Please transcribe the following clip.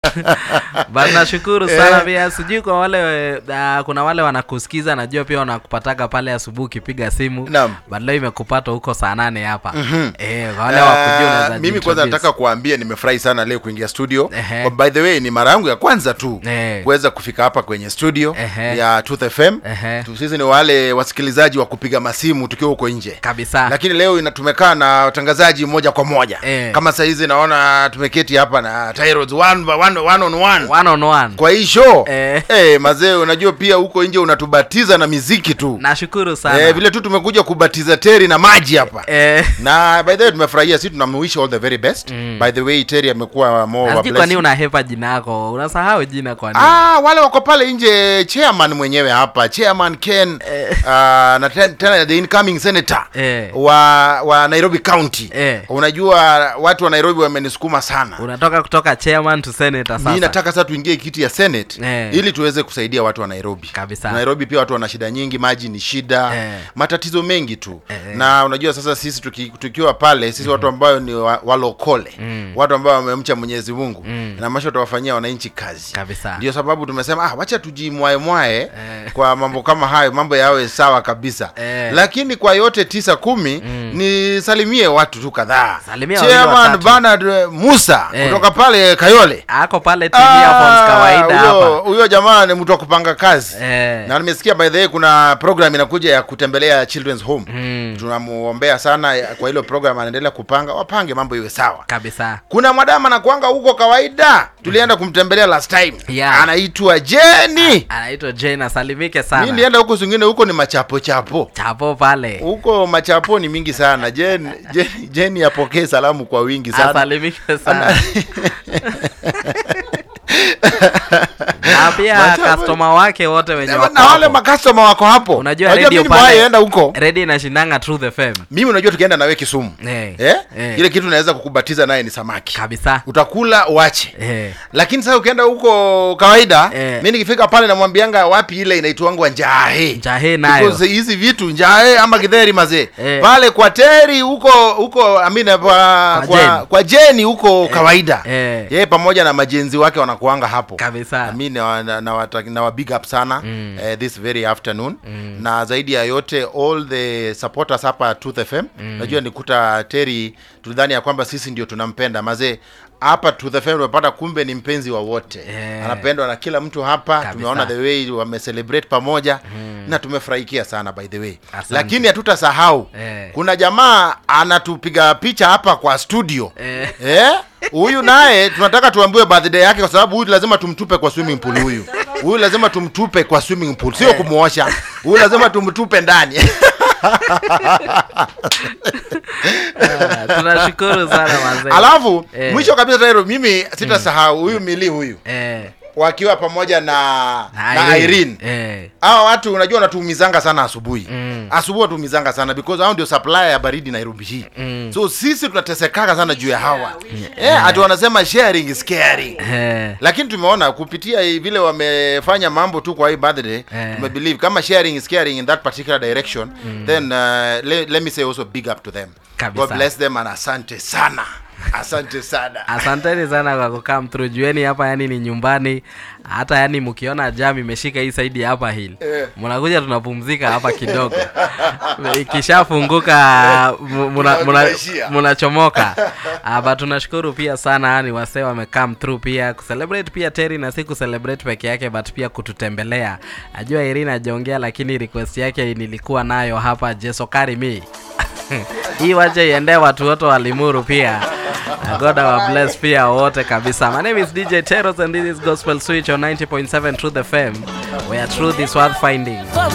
But nashukuru sana pia, sijui kwa wale uh, kuna wale wanakusikiza, najua pia wanakupataga pale asubuhi ukipiga simu Naam. but leo imekupata huko saa nane hapa eh, kwa wale Ah, wakujua unaweza mimi kwanza jiintroduce. nataka kuambia nimefurahi sana leo kuingia studio Ehe. Kwa- by the way ni mara yangu ya kwanza tu Eh. kuweza kufika hapa kwenye studio Ehe. ya Truth FM Ehe. Tu- sisi ni wale wasikilizaji wa kupiga masimu tukiwa huko nje kabisa lakini leo ina- tumekaa na watangazaji moja kwa moja Eh. kama sahizi naona tumeketi hapa na Tyrods one, by one, one on one one on one. kwa hii show Eh. eh, mazee unajua pia huko nje unatubatiza na miziki tu Nashukuru sana eh, vile tu tumekuja kubatiza teri na maji hapa eh, na by the way tumefurahia si tunamwish all the very best by the way Terry amekuwa more of a sijui kwa nini blessing. unahepa jina yako, unasahau jina kwa nini? Ah, wale wako pale nje chairman mwenyewe hapa chairman Ken uh, na ten- tena the incoming senator Eh. wa wa Nairobi County Eh. unajua watu wa Nairobi wamenisukuma sana Unatoka kutoka chairman to senator mi sasa. nataka sasa tuingie kiti ya senate Eh. ili tuweze kusaidia watu wa nairobi Kabisa. nairobi pia watu wana shida nyingi maji ni shida Eh. matatizo mengi tu Eh. na unajua sasa sisi tuki, tukiwa pale sisi watu ambao ni wa- walokole watu ambao wamemcha mwenyezi mungu na masha tutawafanyia wananchi kazi Kabisa. ndio sababu tumesema ah, wacha tujimwaemwae Eh. kwa mambo kama hayo mambo yawe sawa kabisa Eh. lakini kwa yote tisa kumi nisalimie watu tu kadhaa Salimia wawili chairman watatu. Bernard eh, musa Eh. kutoka pale kayole Ako pale TV Phones kawaida huyo- hapa. huyo jamaa ni mtu wa kupanga kazi Eh. na nimesikia by the way kuna program inakuja ya kutembelea children's home Mm. tunamuombea sana ya- kwa hilo program anaendelea kupanga wapange mambo iwe sawa Kabisa. kuna mwadama anakuanga huko kawaida tulienda kumtembelea last time Yeah. anaitwa jeni Anaitwa Jane, asalimike mi sana. nilienda huko zingine huko ni machapo chapo Chapo pale. huko machapo ni mingi sana jen Jen- jeni apokee salamu kwa wingi sana Asalimike sana. Na pia Machapo- customer wake wote wenye wako na wale hapo. makastoma wako hapo Unajua Unajua radio mimi nimewahi pale enda huko radio inashindanga Truth FM. mimi unajua tukienda nawe kisumu Eh. eh? Eh. ile kitu naweza kukubatiza naye ni samaki Kabisa. utakula uache Eh. lakini sasa ukienda huko kawaida Eh. mi nikifika pale namwambianga wapi ile inaitwangwa njahe Njahe nayo. Because hizi vitu njahe ama githeri mazee Eh. pale kwa teri huko huko amina kwa, Kwa kwa, Jeni. kwa jeni huko kawaida Eh. yeye pamoja na majenzi wake wanakuanga hapo Kabisa. mi na, na, na, wata- na wa big up sana mm. uh, this very afternoon mm. na zaidi ya yote all the supporters hapa Truth FM mm. najua nikuta Terry tulidhani ya kwamba sisi ndio tunampenda mazee hapa Truth FM tumepata kumbe ni mpenzi wa wote Eh. anapendwa na kila mtu hapa Kabisa. tumeona the way wamecelebrate pamoja mm. na tumefurahikia sana by the way Asante. lakini hatutasahau Eh. kuna jamaa anatupiga picha hapa kwa studio Eh. Eh? huyu naye tunataka tuambiwe birthday yake kwa sababu huyu lazima tumtupe kwa swimming pool huyu huyu lazima tumtupe kwa swimming pool sio kumwosha huyu lazima tumtupe ndani Ah, Tunashukuru sana wazee. alafu Eh. mwisho kabisa Tairo, mimi sitasahau huyu mili huyu Eh. wakiwa pamoja na Na na Irene Irene. Eh. hawa watu unajua wanatuumizanga sana asubuhi Mm. asubuhi watuumizanga sana because hao ndio supplier ya baridi nairobi hii Mm. so sisi tunatesekaka sana juu ya hawa yeah, ati wanasema sharing is caring Eh. lakini tumeona kupitia hii vile wamefanya mambo tu kwa hii birthday Eh. tumebelieve kama sharing is caring in that particular direction then uh, le, let me say also big up to them Kabisa. god bless them and asante sana asante sana asanteni sana kwa kukam through jueni hapa yani ni nyumbani hata yani mkiona jam imeshika hii saidi ya hapa hili Eh. mnakuja tunapumzika hapa kidogo ikishafunguka mu- muna- muna- Tunaishia. mnachomoka uh, but tunashukuru pia sana yani wasee wamecome through pia kucelebrate pia teri na si kucelebrate peke yake but pia kututembelea najua irina ajaongea lakini request yake nilikuwa nayo hapa jesokari mi hii wache iendee watu wote wa limuru pia Na god our bless pia wote kabisa my name is dj teros and this is gospel switch on 90.7 truth fm where truth is worth finding